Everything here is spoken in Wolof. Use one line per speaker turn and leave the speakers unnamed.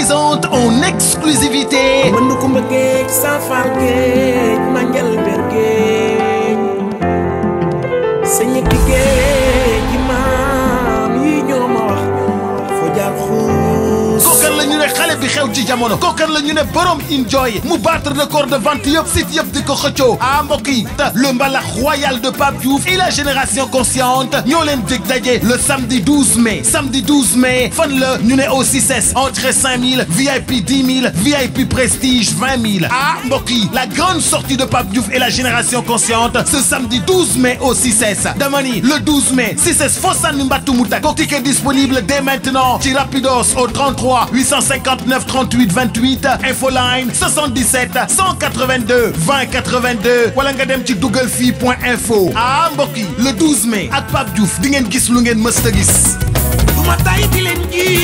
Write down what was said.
présente en exclusivité
mën ko mbëggee safar géej ma njël ber géej sa ñetti géej gi maam yi ñoo ma wax foo jaar xuus
kookan la ñu ne xale bi xew ci jamono kookan la ñu ne borom enjoy mu battre record de vente yëpp site yëpp di ko xëccoo ah mbokk yi le mbalax royal de Pape Diouf et la génération consciente ñoo leen dig daje le samedi 12 mai samedi 12 mai fan la ñu ne au 6S entrée 5000 VIP 10 000 VIP prestige 20 000 ah mbokk yi la grande sortie de Pape Diouf et la génération consciente ce samedi 12 mai au 6S dama ni le 12 mai 6S foo sànni mbattu mu tag ticket disponible dès maintenant ci Rapidos au 33 859 38 28 infoline 77 182 20 82 wala nga dem ci dugal fii point info ah mbokk yi le 12 mai ak Pape Diouf di ngeen gis lu ngeen mës a gis.
du ma tay di leen ji